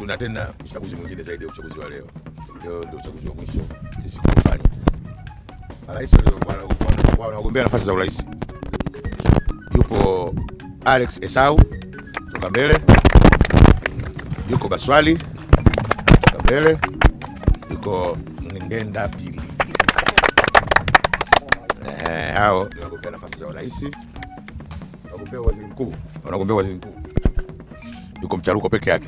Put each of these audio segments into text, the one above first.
tuna tena uchaguzi mwingine zaidi ya uchaguzi wa leo. Leo ndio uchaguzi wa mwisho sisi kufanya. Marais wanagombea nafasi za urais, yupo Alex Esau toka mbele, yuko Baswali toka mbele, yuko Ngenda Pili. Eh, hao ndio wagombea nafasi za urais, wagombea waziri mkuu, wanagombea waziri mkuu yuko Mcharuko peke yake.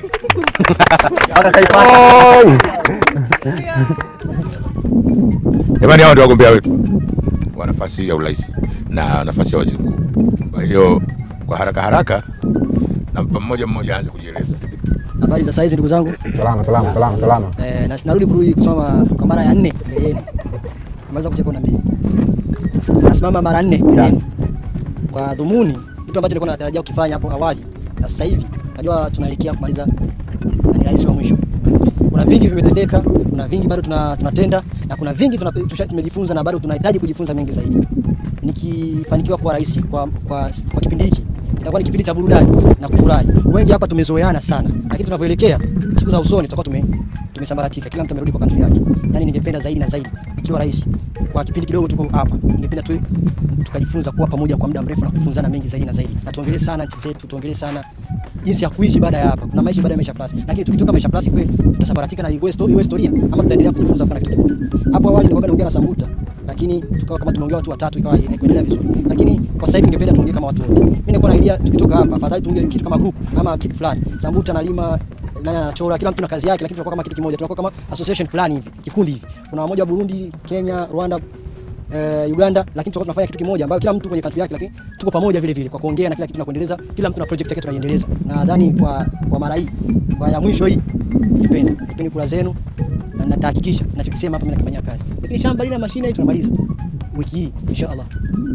Jamani, hao ndio wagombea wetu wa nafasi ya urais na nafasi ya waziri mkuu. Kwa hiyo kwa haraka haraka, nampa mmoja mmoja aanze kujieleza. Habari za saizi ndugu zangu. Salama, salama, salama, salama. Eh, na- narudi kurudi kusimama kwa mara ya nne mbele yenu. Maliza kucheka na mimi. Nasimama mara nne mbele yenu. Kwa dhumuni kitu ambacho nilikuwa natarajia kukifanya hapo awali na sasa hivi najua tunaelekea kumaliza na ni rais wa mwisho. Kuna vingi vimetendeka, kuna vingi bado tuna, tunatenda na kuna vingi tuna, tusha- tumejifunza na bado tunahitaji kujifunza mengi zaidi. Nikifanikiwa kuwa rais kwa, kwa, kwa kipindi hiki itakuwa ni kipindi cha burudani na kufurahi. Wengi hapa tumezoeana sana, lakini tunavyoelekea siku za usoni tutakuwa tume tumesambaratika, kila mtu amerudi kwa country yake. Yani ningependa zaidi na zaidi ikiwa rais kwa kipindi kidogo tuko hapa, ningependa tu tukajifunza kuwa pamoja kwa muda mrefu na kufunzana mengi zaidi na zaidi, na tuongelee sana nchi zetu, tuongelee sana jinsi ya kuishi baada ya hapa. Kuna maisha baada ya maisha plus, lakini tukitoka maisha plus kweli tutasambaratika na iwe story, iwe historia ama tutaendelea kujifunza kwa kitu kimoja. Hapo awali nilikuwa naongea na Sambuta, lakini tukawa kama tumeongea watu watatu, ikawa haikuendelea vizuri, lakini kwa sasa hivi ningependa tuongee kama watu wote. Mimi nilikuwa na idea tukitoka hapa, afadhali tuongee kitu kama group ama kitu fulani. Sambuta analima nani anachora, kila mtu na kazi yake, lakini tunakuwa kama kitu kimoja, tunakuwa kama association fulani hivi, kikundi hivi. Kuna wamoja wa Burundi, Kenya, Rwanda, eh, Uganda, lakini tutakuwa tunafanya kitu kimoja ambayo kila mtu kwenye country yake, lakini tuko pamoja vile vile kwa kuongea na kila kitu na kuendeleza, kila mtu na project yake tunaiendeleza. Na nadhani kwa kwa mara hii kwa ya mwisho hii nipenda nipende kula zenu na natahakikisha ninachokisema hapa mimi nakifanyia kazi. Lakini shamba lina mashine hii tunamaliza wiki hii inshallah.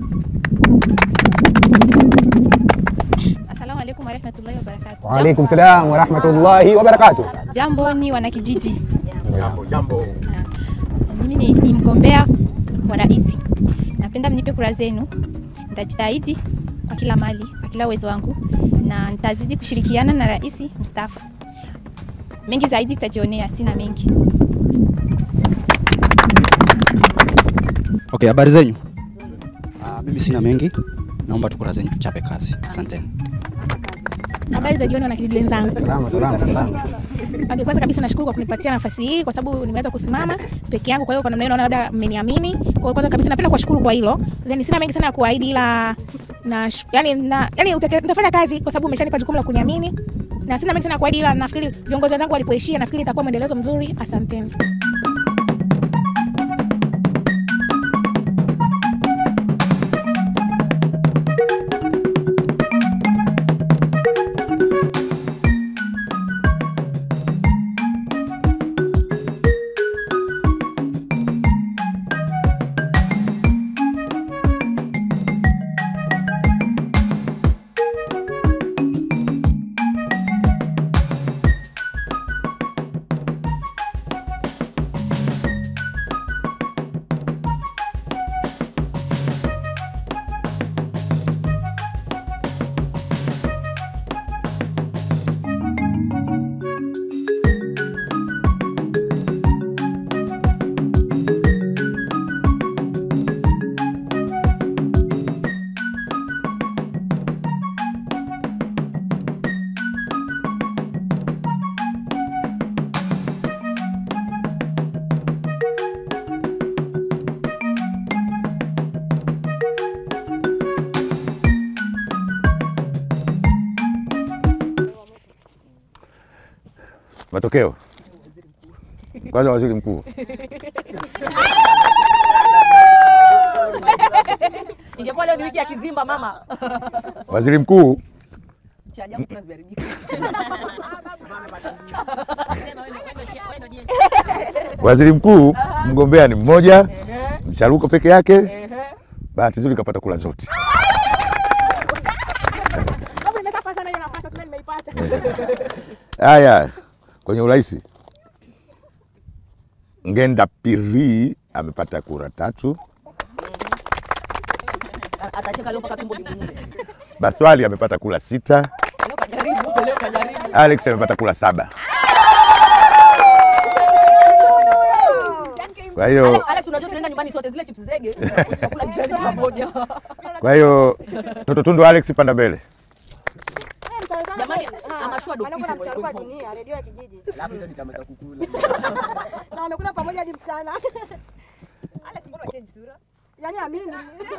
Assalamu alaikum warahmatullahi wabarakatuh. Wa alaikum salam wa rahmatullahi wa barakatuh. Jambo ni wanakijiji. Jambo jambo. Mimi ni, ni mgombea wa rais. Napenda mnipe kura zenu. Nitajitahidi kwa kila mali, kwa kila uwezo wangu na nitazidi kushirikiana na rais mstaafu. Mengi zaidi tutajionea, sina mengi. Okay, habari zenyu? Ah, mimi sina mengi, naomba tu kura zenyu tuchape kazi. Asanteni. Habari za jioni wanakijiji wenzangu. Salama, salama, salama. Okay, kwanza kabisa nashukuru kwa kunipatia nafasi hii kwa sababu nimeweza kusimama peke yangu, kwa hiyo kwa namna hiyo naona labda mmeniamini. Kwa hiyo kwanza kabisa napenda kuwashukuru kwa hilo. Then sina mengi sana ya kuahidi ila na yani na yani utake- nitafanya kazi kwa sababu umeshanipa jukumu la kuniamini. Na sina mengi sana ya kuahidi ila nafikiri viongozi wenzangu walipoishia nafikiri itakuwa mwendelezo mzuri. Asanteni. Matokeo kwanza, waziri mkuu Ingekuwa leo ni wiki ya kizimba mama. waziri mkuu Cha ajabu tunaziharibika. waziri mkuu mgombea ni mmoja, Mcharuko peke yake. Bahati nzuri kapata kula zote. Sababu nimeshafa sana hiyo nafasi tena nimeipata. Haya, kwenye urais Ngenda Piri amepata kura tatu, Atacheka leo mpaka tumbo limuume. Baswali amepata kura sita, Leo kajaribu, leo kajaribu. Alex amepata kura saba. Kwa hiyo Alex, Alex, unajua tunaenda nyumbani sote zile chips zege tunakula mchana pamoja. kwa hiyo Toto Tundu Alex, panda mbele. Jamani, amashua do Wanakwenda kitu. mcharuka dunia, redio ya kijiji. Alafu hizo ni chama cha kukula. Na wamekula pamoja hadi mchana. Alex, mbona change sura? Yaani amini.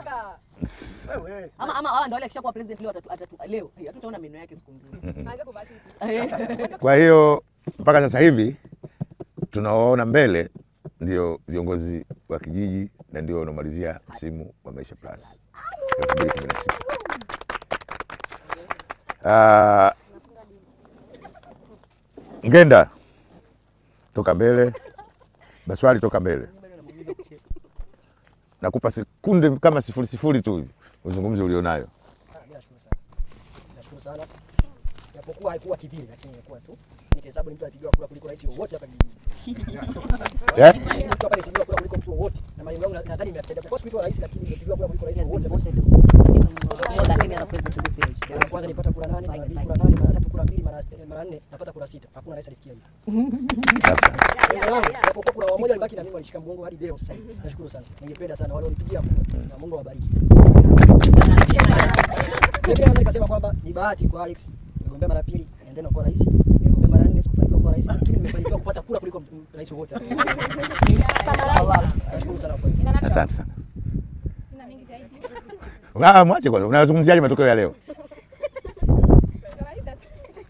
Ama ama hawa ndio wale akishakuwa president leo atatu, atatu leo. Hey, hatutaona meno yake siku nzima. Aanze kuvaa suti. Kwa hiyo mpaka sasa hivi tunawaona mbele ndio viongozi wa kijiji na ndio wanaomalizia msimu wa Maisha Plus 2016. Ah, Ngenda toka mbele, Baswali toka mbele. Nakupa sekunde kama sifuri sifuri tu hivi uzungumze ulionayo. Mimi nashukuru sana. Nashukuru sana. Japokuwa haikuwa kivile lakini imekuwa tu. Nikihesabu ni mtu alipigiwa kura kuliko rais wowote hapa kijijini. Yeah? Mtu hapa alipigiwa kura kuliko mtu wowote. Na malengo yangu nadhani nimetenda. Kwa sababu rais lakini nimepigiwa kura kuliko rais wowote. More than any other president in this village. Mara ya kwanza nilipata kura nane, mara mbili kura nane, mara tatu kura mbili, mara mara nne napata kura sita. Hakuna rais alifikia hiyo. Lengo langu japokuwa kura wamoja walibaki na mimi walishika mgongo hadi leo sasa hivi. Nashukuru sana. Ningependa sana wale wanipigia kura na Mungu awabariki. Mimi kwanza nikasema kwamba ni bahati kwa Alex. Nimegombea mara pili, and then kuwa rais. Nimegombea mara nne sikufanikiwa kuwa rais, lakini nimefanikiwa kupata kura kuliko m- rais wote. Nashukuru sana kwa hiyo. Asante sana. Sina mengi zaidi. Ah, mwache kwanza. Unazungumziaje matokeo ya leo? Kawaida tu.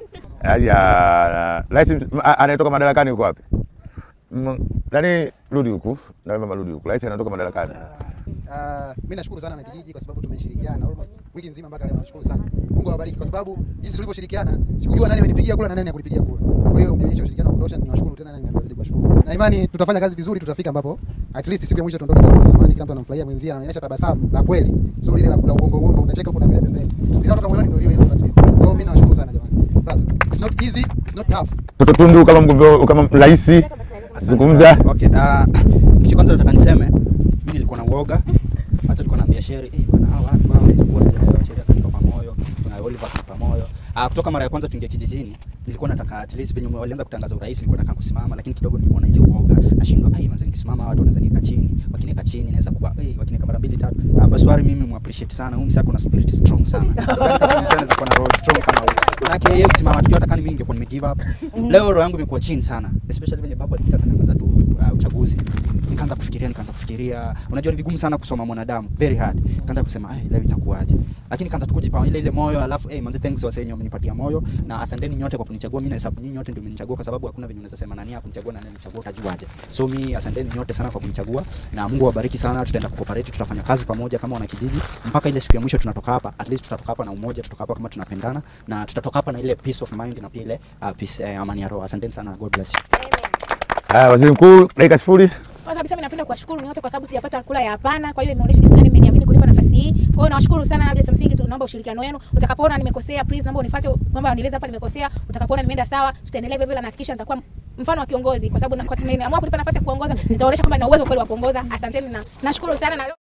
Haya, rais ms- a- anayetoka madarakani yuko wapi? Mm, Nani rudi huku, na wewe mama rudi huku. Rais anatoka madarakani. Uh, mimi nashukuru sana na kijiji kwa sababu tumeshirikiana almost wiki nzima mpaka leo. Nashukuru sana. Mungu awabariki kwa sababu jinsi tulivyoshirikiana, sikujua nani amenipigia kura na nani hakunipigia kura. Kwa hiyo mlionyesha ushirikiano wa kutosha, niwashukuru tena na ninazidi kuwashukuru. Na imani tutafanya kazi vizuri, tutafika ambapo at least siku ya mwisho tuondoke kama na amani, kila mtu anamfurahia mwenzie, anaonyesha tabasamu la kweli, sio lile la kula uongo uongo, unacheka huko na vile pembeni. Linalotoka moyoni ndio hilo at least. Kwa hiyo mimi nawashukuru sana jamani. Brother, it's not easy, it's not tough. Toto Tundu kama mgombea kama rais zungumza. Okay, uh, kitu kwanza nataka niseme mimi nilikuwa na uoga hata nilikuwa naambia Sheri eh, bwana hawa watu hawa watakuwa leo Sheri akanipa moyo, kuna Oliver akanipa moyo. Uh, kutoka mara ya kwanza tuingia kijijini nilikuwa nataka at least venye walianza kutangaza urais nilikuwa nataka kusimama, lakini kidogo nilikuwa na ile uoga, nashindwa ai, manze nikisimama watu wanaweza niweka chini, wakiniweka chini naweza kuwa eh, wakiniweka mara mbili tatu. Uh, Baswari mimi mu appreciate sana, huyu msako na spirit strong sana. Sidhani kama msako anaweza kuwa na roho strong kama huyu. Manake yeye kusimama tukio hata kama mimi ningekuwa nime give up. Leo roho yangu imekuwa chini sana, especially venye baba alikuwa anatangaza tu uh, uchaguzi nikaanza kufikiria nikaanza kufikiria unajua ni vigumu sana kusoma mwanadamu very hard nikaanza kusema ai leo itakuwaje lakini kaanza tu kujipa ile ile moyo alafu eh manze thanks wase wenye wamenipatia moyo na asanteni nyote kwa kunichagua mimi na hesabu nyinyi nyote ndio mmenichagua kwa sababu hakuna venye unaweza sema nani hakunichagua na nani alichagua utajuaje so mi asanteni nyote sana kwa kunichagua na Mungu awabariki sana tutaenda kucooperate tutafanya kazi pamoja kama wana kijiji mpaka ile siku ya mwisho tunatoka hapa at least tutatoka hapa na umoja tutatoka hapa kama tunapendana na tutatoka hapa na ile peace of mind na pia ile uh, peace eh, amani ya roho asanteni sana god bless you Haya, waziri mkuu, dakika sifuri. Kwanza kabisa mimi napenda kuwashukuru nyote kwa sababu sijapata kula ya hapana. Kwa hiyo imeonyesha jinsi gani mmeniamini kunipa nafasi hii. Kwa hiyo nawashukuru sana, labda cha msingi tu naomba ushirikiano wenu. Utakapoona nimekosea, please naomba unifuate, naomba unieleze hapa nimekosea. Utakapoona nimeenda sawa, tutaendelea vile vile na nahakikisha nitakuwa mfano wa kiongozi kwa sababu na- kwa sababu nimeamua kunipa nafasi ya kuongoza, nitaonyesha kwamba nina uwezo kweli wa kuongoza. Asanteni na nashukuru sana na